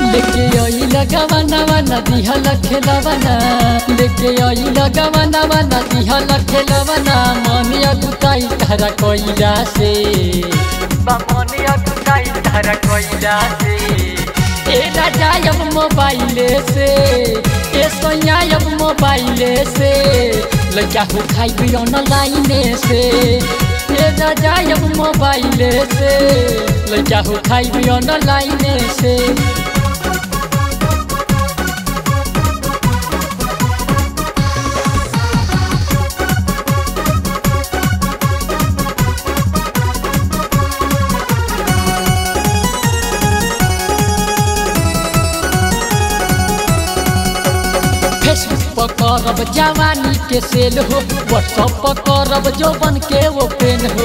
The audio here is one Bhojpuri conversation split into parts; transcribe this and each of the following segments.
लेके आई लगवाना नदी हल खेलवाना लेके आई लगवाना नदी हल खेलवाना मन अगुताई तारा कोइला से मन अगुताई तारा कोइला से ए राजा अब मोबाइले से ए सोया अब मोबाइले से लगा हो खाई भी ऑनलाइने से ए राजा अब मोबाइले से लगा हो खाई भी ऑनलाइने से फेसबुक पर करब जवानी के सेल हो व्हाट्सअप पर करब जौवन के वो पेन हो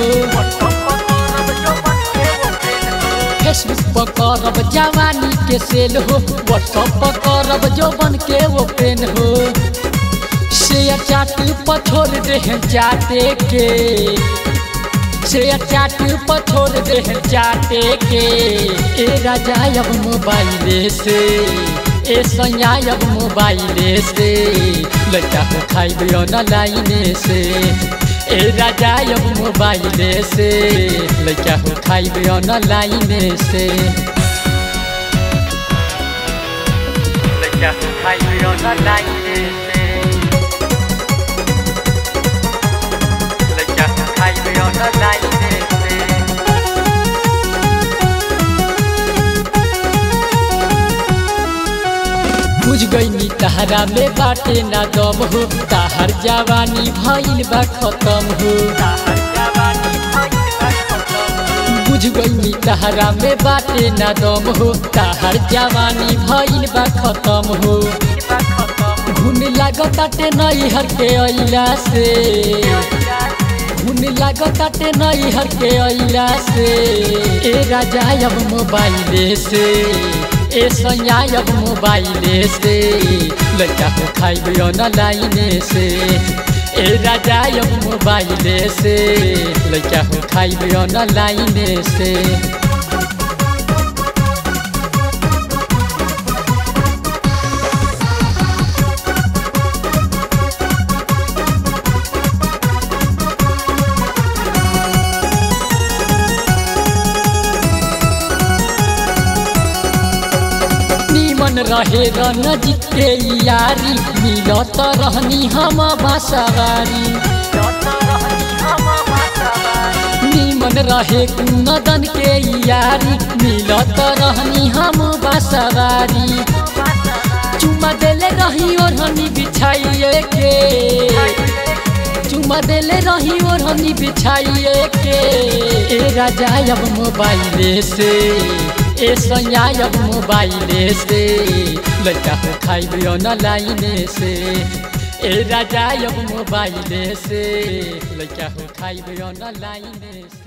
फेसबुक पर करब जवानी के सेल हो व्हाट्सअप पर करब जौवन के वो पेन हो शेयर चाट पर छोड़ दे चाटे के शेयर चाट पर छोड़ दे चाटे के ए राजा अब मोबाइले से ए सैया अब मोबाइले से लड़का हो खाइब ऑनलाइने से ए राजा अब मोबाइले से लड़का हो खाइब ऑनलाइने से लड़का हो खाइब ऑनलाइने से लड़का हो खाइब ऑनलाइने से बुझ गईनी तहरा में बाटे ना दम हो ताहर जवानी भइल बा खत्म हो बुझ गईनी तहरा में बाटे ना दम हो ताहर जवानी भइल बा खत्म हो घुन लागताटे नैहर के अइला से घुन लागताटे नैहर के अइला से ए राजा अब मोबाइले से ए सैया अब मोबाइले से लड़का को खाइब ऑनलाइने से ए राजा अब मोबाइले से लड़का को खाइब ऑनलाइने से मन रहे नजीक के यारी मिलत रहनी हम बासवारी निमन रहे कुनदन के यारी मिलत रहनी हम बासवारी चुमा देले रही ओढ़नी बिछाइए के चुमा देले रही ओढ़नी बिछाइए के ए राजा अब मोबाइले से ए सैया अब मोबाइले से लड़का हो खाइब ऑनलाइने से ए राजा अब मोबाइले से लड़का हो खाइब ऑनलाइने से